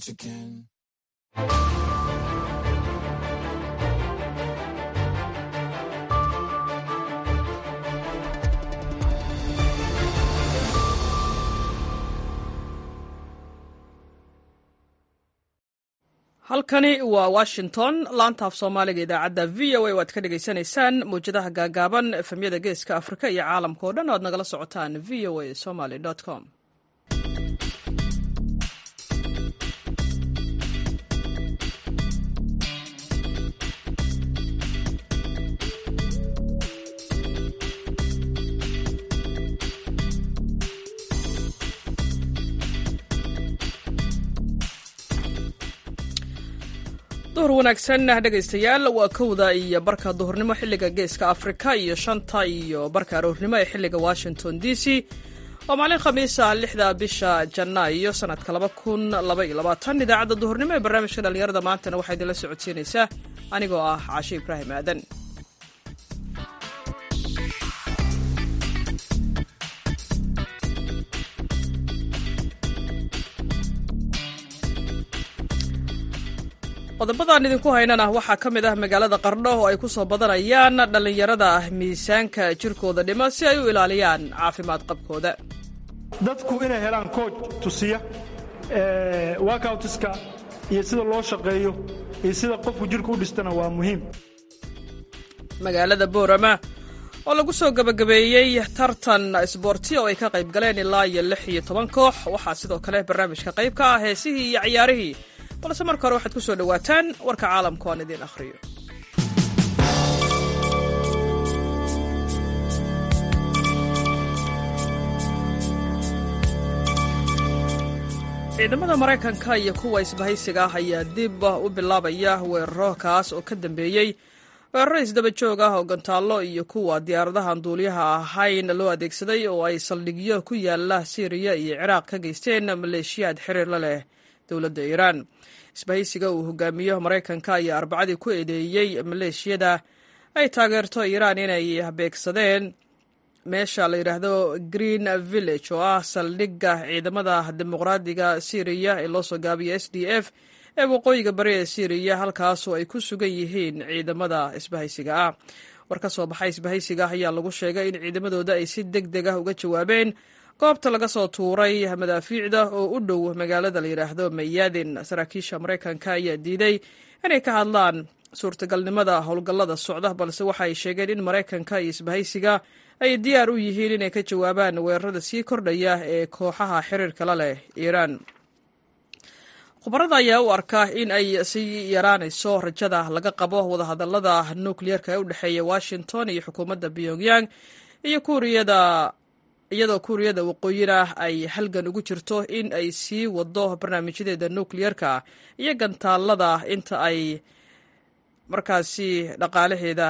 once again. halkani waa washington laantaaf soomaaliga idaacadda v o a waad ka dhagaysanaysaan mawjadaha gaagaaban efemyada geeska afrika iyo caalamka o dhan o ad nagala socotaan v o a somaly com duhur wanaagsan dhegaystayaal waa kowda iyo barka duhurnimo xilliga geeska afrika iyo shanta iyo barka aroornimo ee xilliga washington d c oo maalin khamiisa lixda bisha janaayo sanadka laba kun laba iyo labaatan idaacadda duhurnimo ee barnaamijka dhallinyarada maantana waxaa idinla socodsiinaysaa anigoo ah caashe ibraahim aadan qodobadaan idinku haynana waxaa ka mid ah magaalada qardho oo ay ku soo badanayaan dhallinyarada ah miisaanka jirkooda dhima si ay u ilaaliyaan caafimaad qabkooda dadku inay helaan kooj tusiya workoutiska iyo sida loo shaqeeyo iyo sida qofku jirka u dhistana waa muhiim magaalada boorama oo lagu soo gebagabeeyey tartan isboorti oo ay ka qayb galeen ilaa iyo lix iyo toban koox waxaa sidoo kale barnaamijka qayb ka ah heesihii iyo ciyaarihii balse marka hore waxaad ku soo dhowaataan warka caalamka aan idiin akhriyo ciidamada maraykanka iyo kuwa isbahaysiga ah ayaa dib u bilaabaya weeraro kaas oo ka dambeeyey weeraro isdaba joog ah oo gantaallo iyo kuwa diyaaradahan duuliyaha ahayn loo adeegsaday oo ay saldhigyo ku yaala siiriya iyo ciraaq ka geysteen maleeshiyaad xiriir la leh dowladda iiraan isbahaysiga uu hogaamiyo maraykanka ayaa arbacadii ku eedeeyey maleeshiyada ay taageerto iiraan inay beegsadeen meesha la yidhaahdo green village oo ah saldhigga ciidamada dimuqraadiga syriya ee loo soo gaabiyo s d f ee waqooyiga bari ee syriya halkaasoo ay ku sugan yihiin ciidamada isbahaysiga ah war ka soo baxay isbahaysiga ayaa lagu sheegay in ciidamadooda ay si deg deg ah uga jawaabeen goobta laga soo tuuray madaafiicda oo u dhow magaalada la yidhaahdo mayaadin saraakiisha maraykanka ayaa diiday inay ka hadlaan suurtagalnimada howlgallada socda balse waxa ay sheegeen in maraykanka iyo isbahaysiga ay diyaar u yihiin inay ka jawaabaan weerarada sii kordhaya ee kooxaha xiriirka la leh iiraan khubarada ayaa u arka in ay sii yaraanayso rajada laga qabo wadahadallada nukliyeerka ee u dhexeeya washington iyo xukuumadda pyongyang iyo kuuriyada iyadoo kuuriyada waqooyina ay halgan ugu jirto in ay sii wado barnaamijyadeeda nukliyerka iyo gantaalada inta ay markaasi dhaqaalaheeda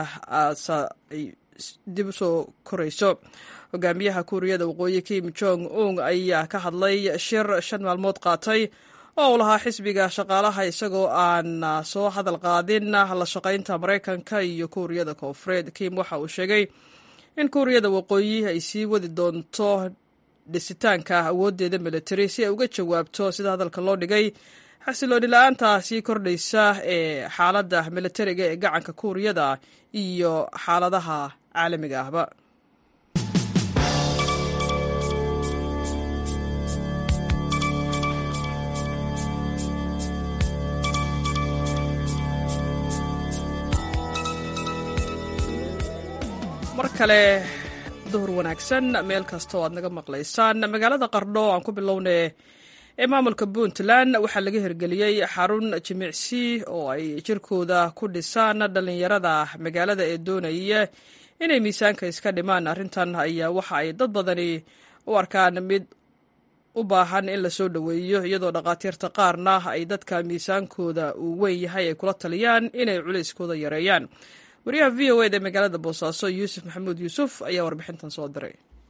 dib usoo korayso hogaamiyaha kuuriyada waqooyi kim jong un ayaa ka hadlay shir shan maalmood qaatay oo uu lahaa xisbiga shaqaalaha isagoo aan soo hadal qaadin la shaqaynta maraykanka iyo kuuriyada koonfureed kim waxa uu sheegay in kuuriyada waqooyi ay sii wadi doonto dhisitaanka awooddeeda militari si ay uga jawaabto sida hadalka loo dhigay xasilooni la-aanta sii kordhaysa ee xaaladda militariga ee gacanka kuuriyada iyo xaaladaha caalamiga ahba mar kale duhur wanaagsan meel kasta oo aad naga maqlaysaan magaalada qardho aan ku bilownay ee maamulka puntland waxaa laga hirgeliyey xarun jimicsi oo ay jirkooda ku dhisaan dhallinyarada magaalada ee doonaya inay miisaanka iska dhimaan arrintan ayaa waxa ay dad badani u arkaan mid u baahan in lasoo dhoweeyo iyadoo dhakhaatiirta qaarna ay dadka miisaankooda uu weyn yahay ay kula taliyaan inay culayskooda yareeyaan wariyaha v o eda magaalada boosaaso yuusuf maxamuud yuusuf ayaa warbixintan soo diray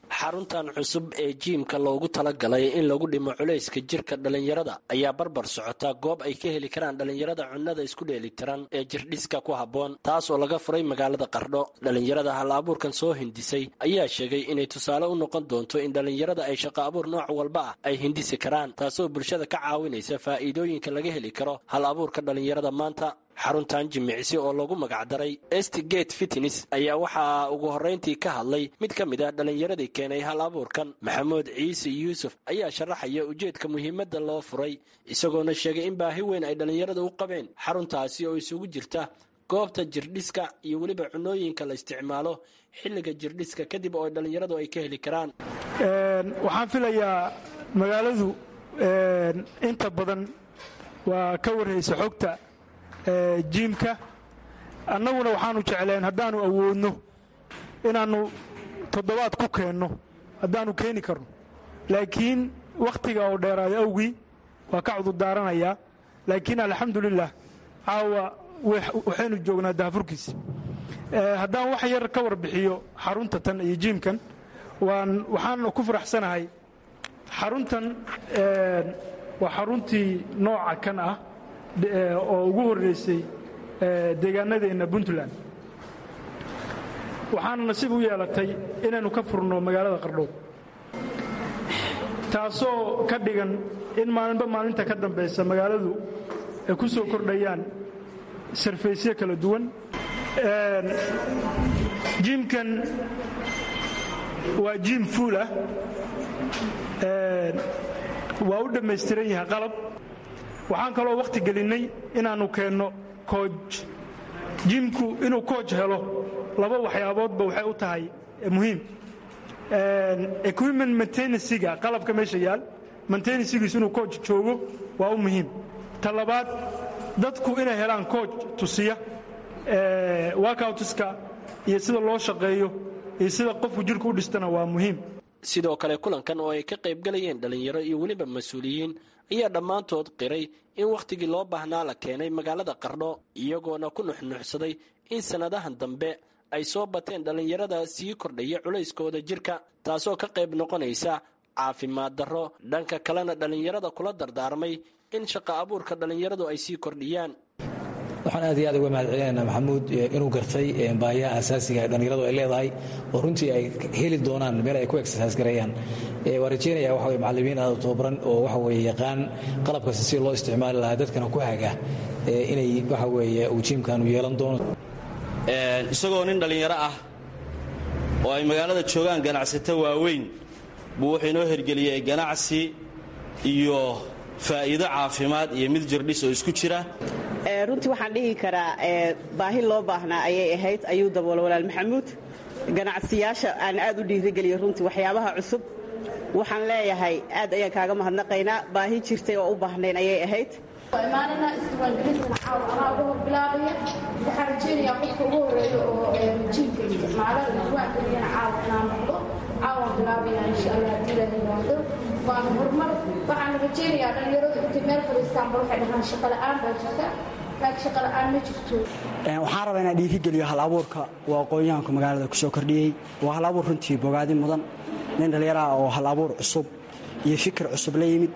xaruntan cusub ee jiimka loogu talagalay in lagu dhimo culayska jirka dhallinyarada ayaa barbar socota goob ay ka heli karaan dhallinyarada cunnada isku dheelitiran ee jirdhiska ku habboon taas oo laga furay magaalada qardho dhallinyarada hal abuurkan soo hindisay ayaa sheegay inay tusaale u noqon doonto in dhallinyarada ay shaqo abuur nooc walba ah ay hindisi karaan taasoo bulshada ka caawinaysa faa'iidooyinka laga heli karo hal abuurka dhallinyarada maanta xaruntan jimicsi oo lagu magacdaray estgate fitnes ayaa waxaa ugu horrayntii ka hadlay mid ka mid ah dhallinyaradii keenay hal abuurkan maxamuud ciise yuusuf ayaa sharaxaya ujeedka muhiimadda loo furay isagoona sheegay in baahi weyn ay dhallinyarada u qabeen xaruntaasi oo isugu jirta goobta jirdhiska iyo weliba cunooyinka la isticmaalo xilliga jirdhiska kadib oo dhallinyaradu ay ka heli karaan waxaan filayaa magaaladu inta badan waa ka warhaysa xogta jiimka annaguna waxaanu jecleen haddaannu awoodno inaannu toddobaad ku keenno haddaannu keeni karno laakiin wakhtiga oo dheeraada awgii waa ka cudurdaaranayaa laakiin alxamdulilah caawa waxaynu joognaa daafurkiisa haddaan wax yar ka warbixiyo xarunta tan iyo jiimkan waxaan ku faraxsanahay xaruntan waa xaruntii nooca kan ah oo ugu horreysay deegaanadeenna puntland waxaana nasiib u yeelatay inaynu ka furno magaalada qardhood taasoo ka dhigan in maalinba maalinta ka dambaysa magaaladu ay ku soo kordhayaan sarfaysyo kala duwan jiimkan waa jiim fuul ah waa u dhammaystiran yahay qalab waxaan kaloo wakhti gelinnay inaannu keenno kooj jiimku inuu kooj helo laba waxyaaboodba waxay u tahay muhiim equipment maintenansiga qalabka meesha yaal maintenansigiisu inuu kooj joogo waa u muhiim ta labaad dadku inay helaan kooj tusiya workoutiska iyo sida loo shaqeeyo iyo sida qofku jirka u dhistana waa muhiim sidoo kale kulankan oo ay ka qaybgalayeen dhallinyaro iyo weliba mas-uuliyiin ayaa dhammaantood qiray in wakhtigii loo baahnaa la keenay magaalada qardho iyagoona ku nuxnuuxsaday in sannadahan dambe ay soo bateen dhallinyarada sii kordhaya culayskooda jirka taasoo ka qayb noqonaysa caafimaad darro dhanka kalena dhallinyarada kula dardaarmay in shaqo abuurka dhallinyaradu ay sii kordhiyaan waxaan aad iyo aad uga mahad celinaynaa maxamuud inuu gartay baahiyaha asaasiga ee dhallinyaradu ay leedahay oo runtii ay heli doonaan meel ay ku exercise gareeyaan waa rajeynaya waxa weye macallimiin aad u tababaran oo waxa weeye yaqaan qalabkasta si loo isticmaali lahaa dadkana ku haga inay waxa weeye uu jiimkanu yeelan doono isagoo nin dhallinyaro ah oo ay magaalada joogaan ganacsato waaweyn buu wuxuu inoo hergeliyey ganacsi iyo faa'iido caafimaad iyo mid jirdhis oo isku jira runtii waxaan dhihi karaa baahi loo baahnaa ayay ahayd ayuu daboolo walaal maxamuud ganacsiyaasha aan aad u dhiirigeliya runtii waxyaabaha cusub waxaan leeyahay aad ayaan kaaga mahadnaqaynaa baahi jirtay oo u baahnayn ayay ahayd imaanana isdiiwaangelintan caawa anaa uga hor bilaabaya waxaan rajaynayaa qofka ugu horeeya oo jiinka isticmaala isdiiwaangeliyana caawa inaan noqdo caawaan bilaabaya insha allah haddii la yimaado waana horumar waxaan rajaynayaa dhallinyaradu intay meel fadhiistaanba waxay dhahaan shaqo la'aan baa jirta laakiin shaqo la'aan ma jirto waxaan rabaa inaan dhiirigeliyo hal abuurka uu aqoon-yahanku magaalada ku soo kordhiyey waa hal abuur runtii bogaadi mudan nin dhallinyaraha oo hal abuur cusub iyo fikir cusub la yimid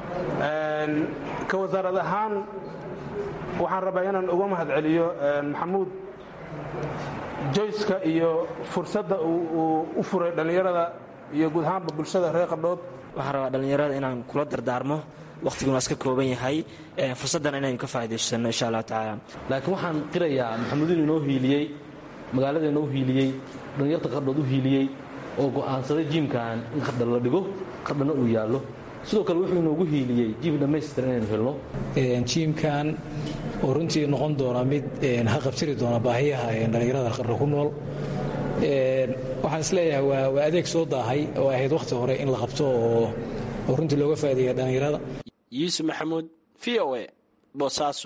ka wasaarad ahaan waxaan rabaa inaan uga mahad celiyo maxamuud joyska iyo fursadda uu u furay dhallinyarada iyo guud ahaanba bulshada reer qardhood waxaan rabaa dhallinyarada inaan kula dardaarmo wakhtiguna iska kooban yahay fursaddan inaynu ka faa'idaysano insha allah tacaala laakiin waxaan qirayaa maxamuud inuu inoo hiiliyey magaalada inoo hiiliyey dhallinyarta qardhood u hiiliyey oo go'aansaday jiimkan in qardha la dhigo qardhana uu yaallo sidoo kale wuxuu inoogu hiiliyey jiim dhammaystir inaynu helno jiimkan oo runtii noqon doona mid haqabtiri doona baahiyaha dhallinyarada qardho ku nool waxaan isleeyahay waa adeeg soo daahay oo ahayd wakhti hore in la qabto oo runtii looga faa'ideeya dhallinyarada yuusuf maxamuud v o e boosaaso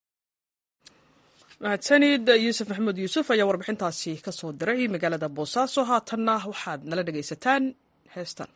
mahadsanid yuusuf maxamuud yuusuf ayaa warbixintaasi ka soo diray magaalada boosaaso haatanna waxaad nala dhegaysataan heestan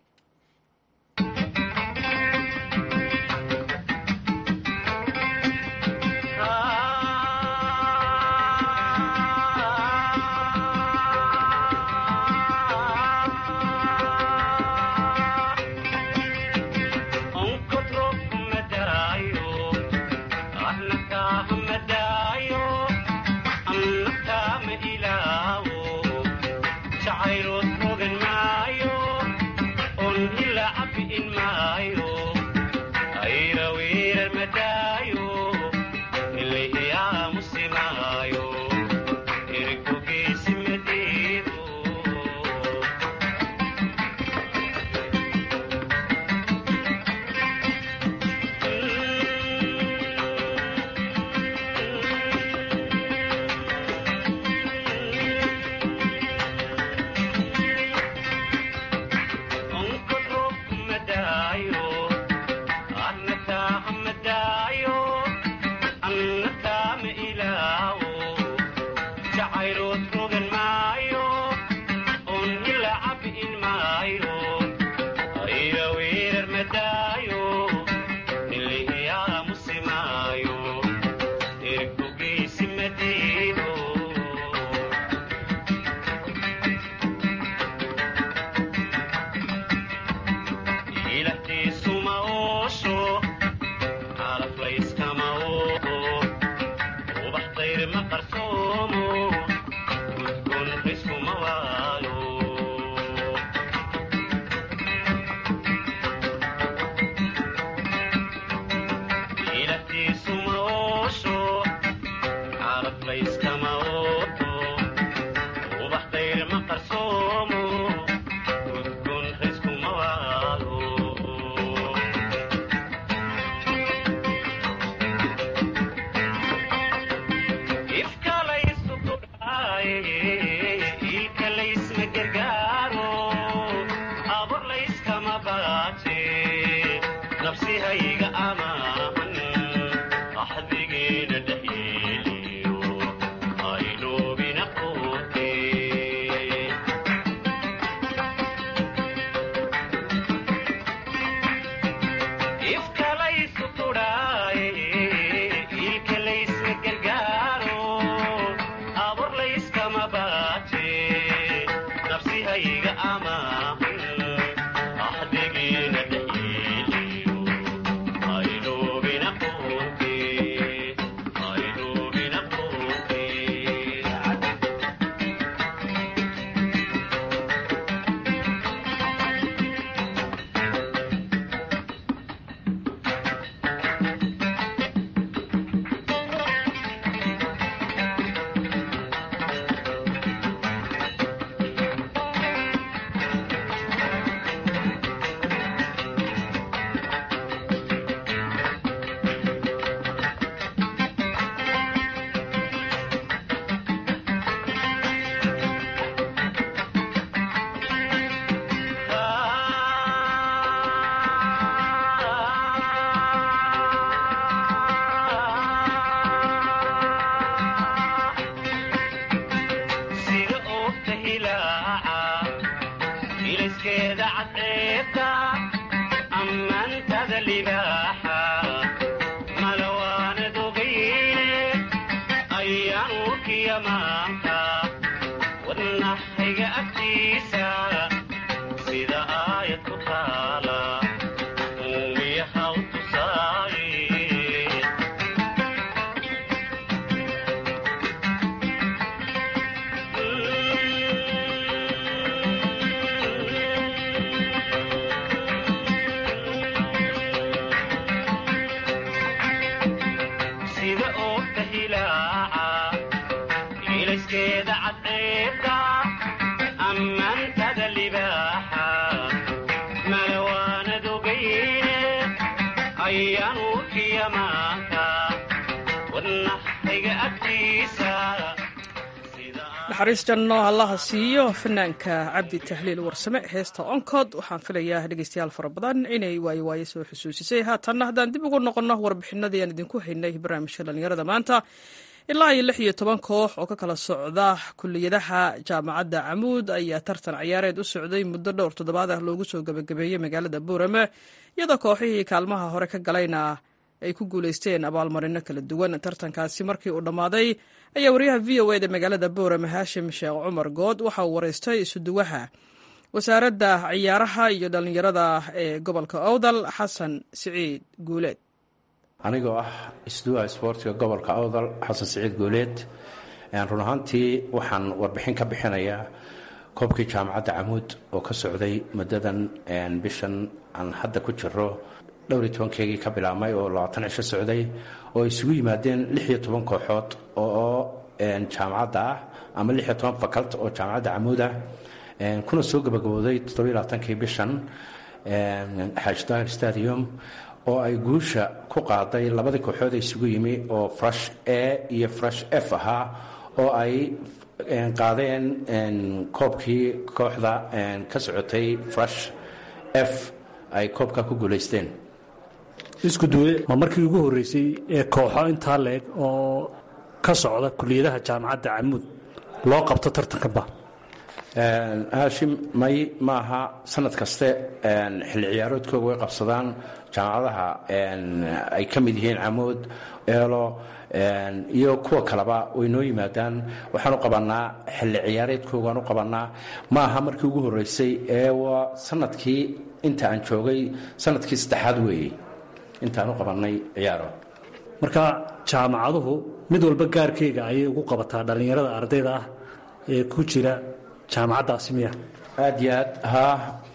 naxariis janno allaha siiyo fanaanka cabdi tahliil warsame heesta oncod waxaan filayaa dhegeystayaal fara badan inay waayo waaye soo xusuusisay haatanna haddaan dib ugu noqonno warbixinadii aan idinku haynay barnaamijka dhallinyarada maanta ilaa iyo lix iyo toban koox oo ka kala socda kuliyadaha jaamacadda camuud ayaa tartan ciyaareed u socday muddo dhowr toddobaad ah loogu soo gebagabeeyey magaalada buurame iyadoo kooxihii kaalmaha hore ka galayna ay ku guulaysteen abaalmarino kala duwan tartankaasi markii uu dhammaaday ayaa wariyaha v o eda magaalada boorame haashim sheekh cumar good waxa uu wareystay isuduwaha wasaaradda ciyaaraha iyo dhallinyarada ee gobolka owdal xasan siciid guuleed anigoo ah isduwaha isboortiga gobolka awdal xasan siciid guuleed run ahaantii waxaan warbixin ka bixinayaa koobkii jaamacadda camuud oo ka socday muddadan bishan aan hadda ku jiro dhowr iyo tobankeegii ka bilaabmay oo labaatan cisho socday oo isugu yimaadeen lix iyo toban kooxood oo jaamacadda ah ama lix iyo toban fakalt oo jaamacadda camuud ah kuna soo gabagabooday toddobiyo labaatankii bishan xaaji daahir stadium oo ay guusha ku qaaday labadii kooxood ee isugu yimi oo fresh a iyo fresh f ahaa oo ay qaadeen koobkii kooxda ka socotay fresh f ay koobka ku guulaysteen isku duwe ma markii ugu horreysay ee kooxo intaa leeg oo ka socda kuliyadaha jaamacadda camuud loo qabto tartankanba haashim may maaha sanad kaste xilli ciyaaroodkooga way qabsadaan jaamacadaha ay ka mid yihiin camuud eelo iyo kuwa kaleba way noo yimaadaan waxaan u qabanaa xilli ciyaareedkoogaan u qabanaa ma aha markii ugu horreysay ee waa sanadkii inta aan joogay sanadkii saddexaad weeye intaan u qabannay ciyaaro marka jaamacaduhu mid walba gaarkeyga ayay ugu qabataa dhallinyarada ardayda ah ee ku jira jaamacaddaasi miya aad iyo aad haa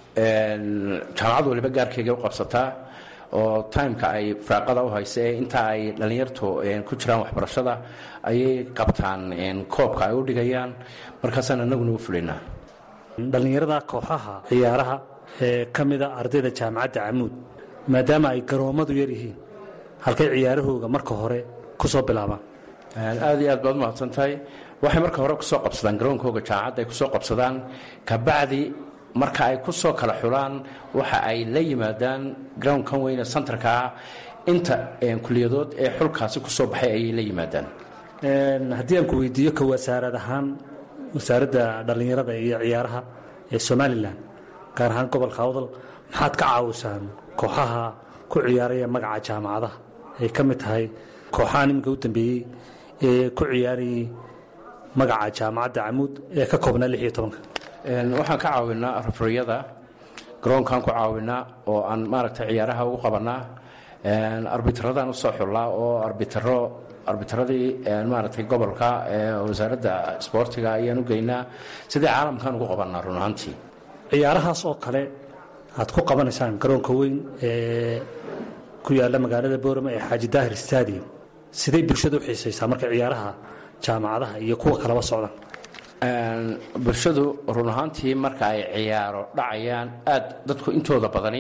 jaamacad waliba gaarkeyga u qabsataa oo timeka ay firaaqada u haysa ee inta ay dhallinyartu ku jiraan waxbarashada ayay qabtaan koobka ay u dhigayaan markaasaan anaguna u fulinaa dhallinyarada kooxaha ciyaaraha ee ka mida ardayda jaamacadda camuud maadaama ay garoommadu yar yihiin halkay ciyaarahooga marka hore ku soo bilaabaan aad iyo aad baad umahadsan tahay waxay marka hore kusoo qabsadaan garoonkooga jaamacadda ay kusoo qabsadaan kabacdi marka ay ku soo kala xulaan waxa ay la yimaadaan groundkan weyne santarka ah inta kuliyadood ee xulkaasi ku soo baxay ayay la yimaadaan haddii aan ku weydiiyo ka wasaarad ahaan wasaaradda dhallinyarada iyo ciyaaraha ee somalilan gaar ahaan gobolka awdal maxaad ka caawisaan kooxaha ku ciyaaraya magaca jaamacadaha ay ka mid tahay kooxahan iminka u dambeeyey ee ku ciyaarayay magaca jaamacadda camuud ee ka koobnaa lix iyo tobanka waxaan ka caawinaa rafriyada garoonkaan ku caawinaa oo aan maaragtay ciyaaraha ugu qabanaa arbitradaan usoo xullaa oo arbitro arbitradii maaragtay gobolka ee wasaaradda sboortiga ayaan u geynaa sidii caalamkaan ugu qabanaa run ahaantii ciyaarahaas oo kale aad ku qabanaysaan garoonka weyn ee ku yaalla magaalada boorama ee xaaji daahir stadium siday bulshada u xiisaysaa marka ciyaaraha jaamacadaha iyo kuwa kaleba socdaan bulshadu run ahaantii marka ay ciyaaro dhacayaan aad dadku intooda badani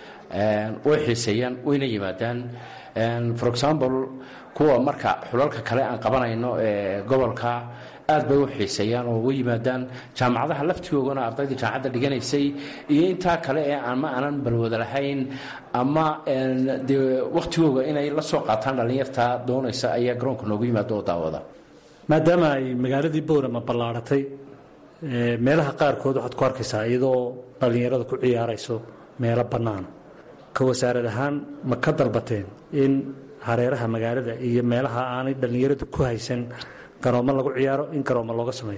way xiiseeyaan wayna yimaadaan for example kuwa marka xulalka kale aan qabanayno ee gobolka aad bay u xiiseeyaan oo way yimaadaan jaamacadaha laftigoogana ardaydii jaamacadda dhiganaysay iyo intaa kale ee ama aanan balwada lahayn ama dee wakhtigooga inay la soo qaataan dhallinyarta doonaysa ayaa garoonka noogu yimaada oo daawada maadaama ay magaaladii boorama ballaaratay meelaha qaarkood waxaad ku arkaysaa iyadoo dhallinyarada ku ciyaarayso meelo bannaan ka wasaarad ahaan ma ka dalbateen in hareeraha magaalada iyo meelaha aanay dhallinyaradu ku haysan garoommo lagu ciyaaro in garoommo looga sameeyo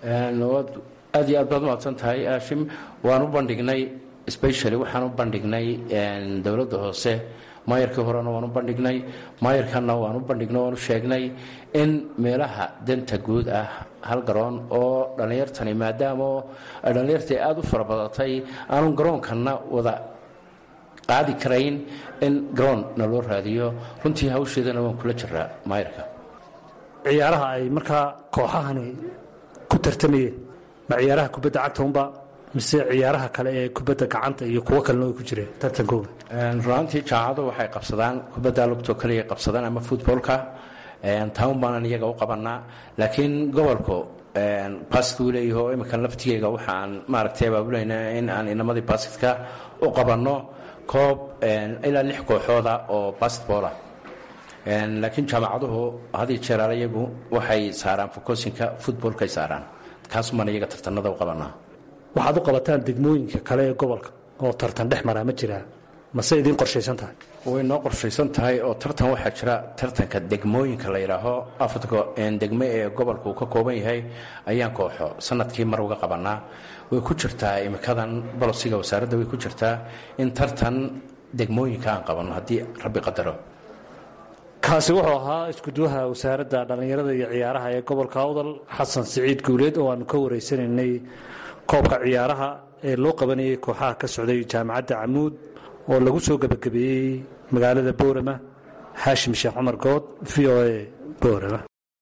aad iyo aad baad umahadsan tahay aashim waan u bandhignay specially waxaan u bandhignay dowladda hoose maayarkii horena waan u bandhignay maayarkanna waan u bandhignay waan u sheegnay in meelaha danta guud ah hal garoon oo dhallinyartani maadaama ay dhallinyartii aada u farabadatay aanu garoonkanna wada qaadi karayn in garoon na loo raadiyo runtii hawsheedana waan kula jiraa maayarka ciyaaraha ay markaa kooxahani ku tartamayeen ma ciyaaraha kubadda cagta unba mise ciyaaraha kale ee kubadda gacanta iyo kuwo kalena ay ku jireen tartankooga runaantii jaamacadu waxay qabsadaan kubadda lugtoo kaliya qabsadaan ama futboolka taun baanan iyaga u qabanaa laakiin gobolku baskuu leeyaho iminkan laftigeyga waxaan maaragtay abaabulayna in aan inamadii basketka u qabanno koob ilaa lix kooxooda oo basketboola laakiin jaamacaduhu hadii jeeraal iyagu waxay saaraan fokosinka futboolkay saaraan kaasumaan iyaga tartanada u qabanaa waxaad u qabataan degmooyinka kale ee gobolka oo tartan dhex maraa ma jiraa mase idiin qorshaysan tahay way noo qorshaysan tahay oo tartan waxaa jira tartanka degmooyinka la yidhaaho afarta degmo ee gobolka uu ka kooban yahay ayaan kooxo sanadkii mar uga qabanaa way ku jirtaa imikadan bolosiga wasaaradda way ku jirtaa in tartan degmooyinka aan qabanno haddii rabbi qadaro kaasi wuxuu ahaa iskuduwaha wasaaradda dhallinyarada iyo ciyaaraha ee gobolka awdal xasan siciid guuleed oo aanu ka wareysanaynay koobka ciyaaraha ee loo qabanayay kooxaha ka socday jaamacadda camuud oo lagu soo gebagabeeyey magaalada boorama haashim sheekh cumar good v o a boorama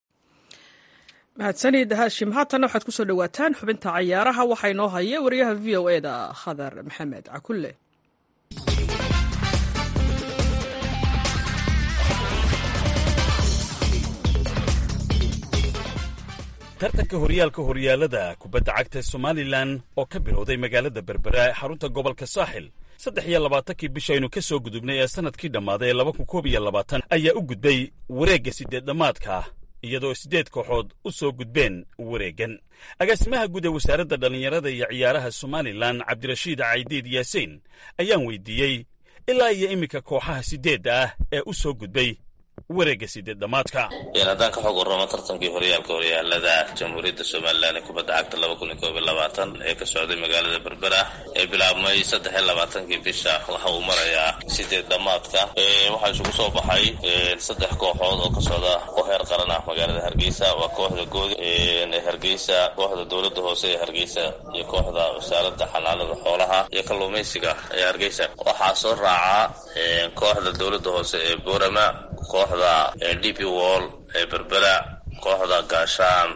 mahadsanid haashim haatanna waxaad kusoo dhowaataan xubinta cayaaraha waxaa inoo haya wariyaha v o e da khadar maxamed cakulle tartanka horyaalka horyaalada kubadda cagta somalilan oo ka bilowday magaalada berbera ee xarunta gobolka saaxil saddex iyo labaatankii bishaynu ka soo gudubnay ee sannadkii dhammaaday ee laba kun koob iyo labaatan ayaa u gudbay wareegga sideed dhammaadka iyadoo siddeed kooxood u soo gudbeen wareeggan agaasimaha guud ee wasaaradda dhallinyarada iyo ciyaaraha somalilan cabdirashiid caydiid yaasiin ayaan weydiiyey ilaa iyo iminka kooxaha siddeedda ah ee u soo gudbay wareegga sideed dhammaadka haddaan ka xog warramo tartankii horyaalka horyaalada jamhuuriyadda somalilan ee kubadda cagta laba kun iyo koob iyo labaatan ee ka socday magaalada berbera ee bilaabmay saddex iyo labaatankii bisha waxa uu marayaa sideed dhammaadka waxaa isugu soo baxay saddex kooxood oo ka socda oo heer qaran ah magaalada hargeysa waa kooxda goodi ee hargeysa kooxda dowladda hoose ee hargeysa iyo kooxda wasaaradda xanaanada xoolaha iyo kalluumaysiga ee hargeysa waxaa soo raaca kooxda dowladda hoose ee boorama kooxda d p wall ee berbera kooxda gaashaan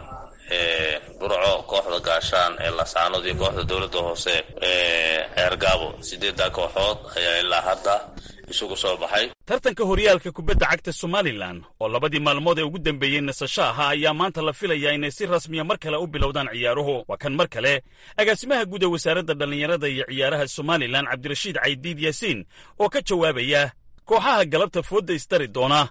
ee burco kooxda gaashaan ee lasaanood iyo kooxda dowladda hoose ee ceergaabo sideeddaa kooxood ayaa ilaa hadda isugu soo baxay tartanka horyaalka kubadda cagta somalilan oo labadii maalmood ee ugu dambeeyey nasasho ahaa ayaa maanta la filayaa inay si rasmiya mar kale u bilowdaan ciyaaruhu waa kan mar kale agaasimaha guud ee wasaaradda dhallinyarada iyo ciyaaraha somalilan cabdirashiid caydiid yaasiin oo ka jawaabaya kooxaha galabta foodda isdari doona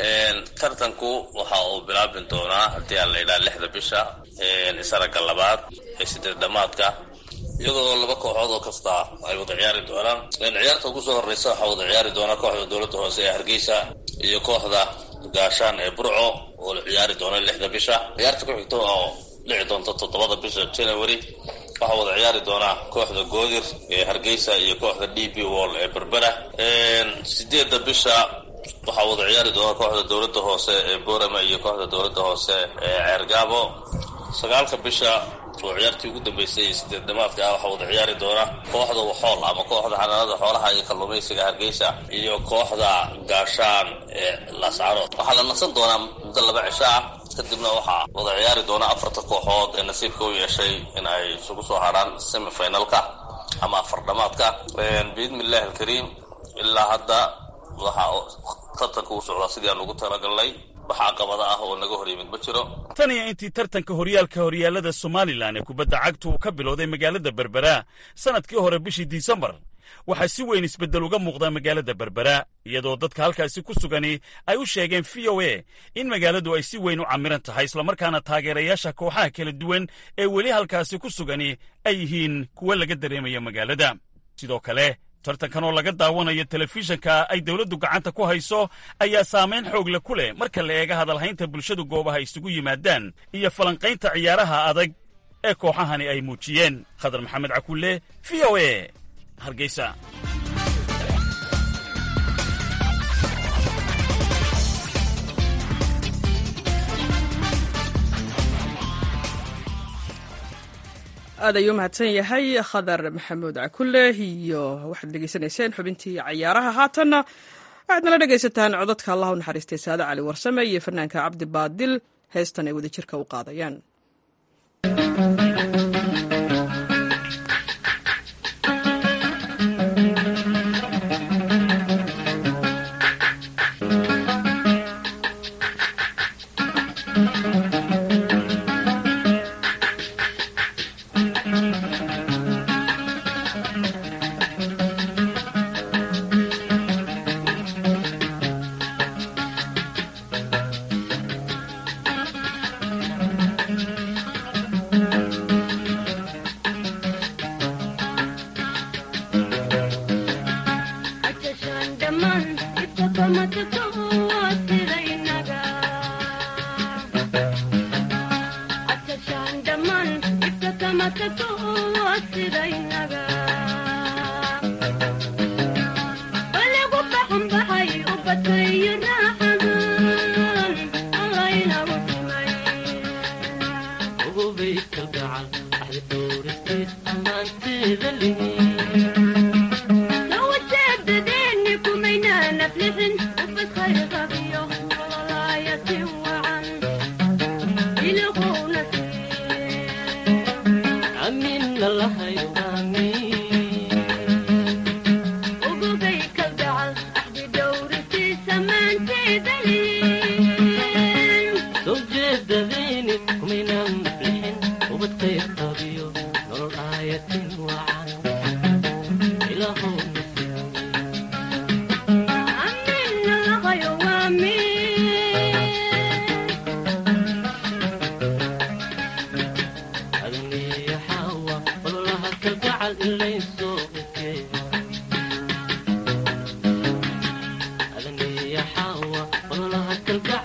tartanku waxa uu bilaabin doonaa haddii aan la idhaha lixda bisha isaraga labaad ee sideed dhammaadka iyadoo laba kooxood oo kasta ay wada ciyaari doonaan ciyaarta ugu soo horreysa waxaa wada ciyaari doona kooxda dowladda hoose ee hargeysa iyo kooxda gaashaan ee burco oo la ciyaari doona lixda bisha ciyaarta ku xigta oo dhici doonta toddobada bisha january waxaa wada ciyaari doonaa kooxda goodir ee hargeysa iyo kooxda d b wall ee berbera sideedda bisha waxaa wada ciyaari doona kooxda dowladda hoose ee boorama iyo kooxda dowladda hoose ee ceergaabo sagaalka bisha oo ciyaartii ugu dambeysay sideed damaadka ah waxaa wada ciyaari doona kooxda waxool ama kooxda xanaanada xoolaha iyo kalluumaysiga hargeysa iyo kooxda gaashaan ee laascarood waxaa la nasan doonaa muddo laba cisho ah kadibna waxaa wada ciyaari doona afarta kooxood ee nasiibka u yeeshay in ay isugu soo harhaan semifinalka ama afar dhamaadka biidni illahi alkariim ilaa hadda waxaa tartanka u socdaa sidii aan ugu talagalnay wax caqabada ah oo naga hor yimid ma jiro tan iyo intii tartanka horyaalka horyaalada somalilan ee kubadda cagtu uu ka bilowday magaalada berbera sannadkii hore bishii disembar waxaa si weyn isbeddel uga muuqda magaalada berbera iyadoo dadka halkaasi ku sugani ay u sheegeen v o a in magaaladu ay si weyn u camiran tahay islamarkaana taageerayaasha kooxaha kala duwan ee weli halkaasi ku sugani ay yihiin kuwa laga dareemaya magaalada sidoo kale tartankan oo laga daawanayo telefishanka ay dowladdu gacanta ku hayso ayaa saamayn xoogle ku leh marka la eega hadalhaynta bulshadu goobaha isugu yimaadaan iyo falanqaynta ciyaaraha adag ee kooxahani ay muujiyeen khadar maxamed cakulle v o a hargeysa aad ayuu mahadsan yahay khadar maxamuud cakulle iyo waxaad dhegeysanayseen xubintii cayaaraha haatanna waxaad nala dhegaysataan codadka allah u naxariistay saade cali warsame iyo fanaanka cabdi baadil heestan ay wadajirka u qaadayaan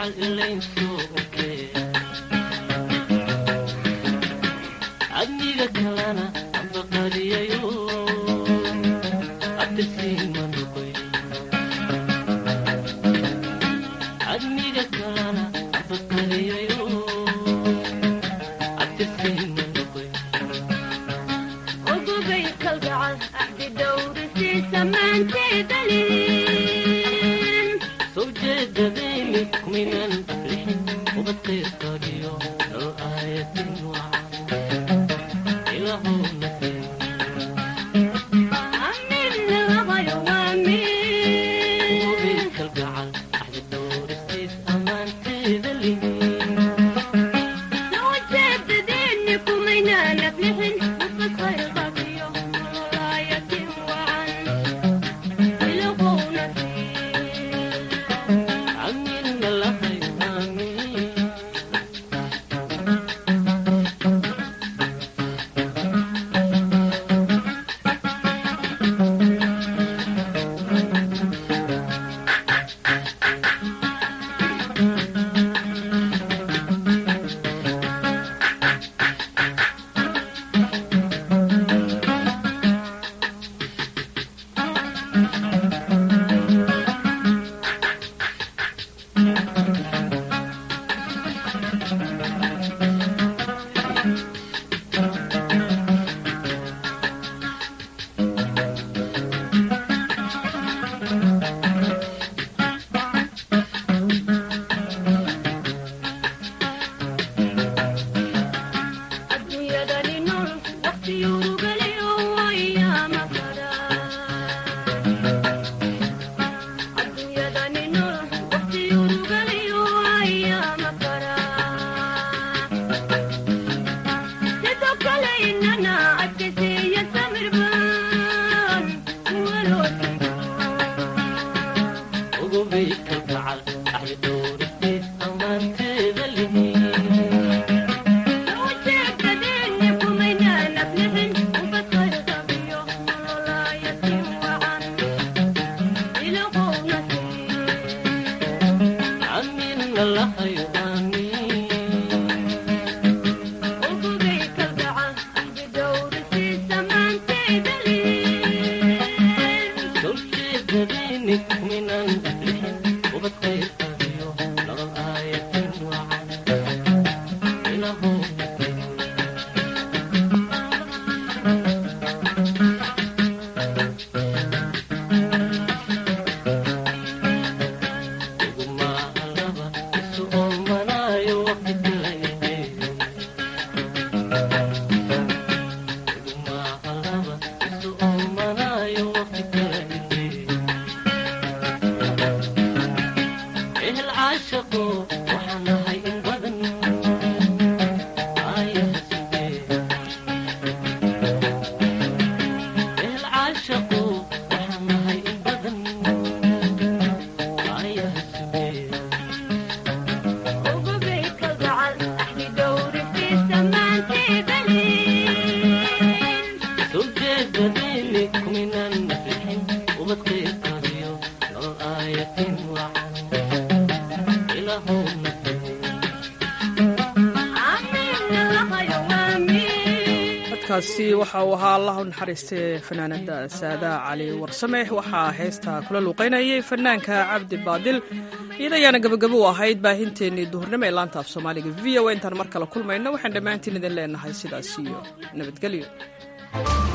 kaasi waxa uu ahaa allah u naxariistay fanaanada saada cali warsame waxaa heesta kula luuqaynayay fanaanka cabdi baadil iyada ayaana gabagabo u ahayd baahinteennii duhurnimo ee laanta af soomaaliga v o intaan mar kale kulmayno waxaan dhammaantiin idin leenahay sidaas iyo nabadgelyo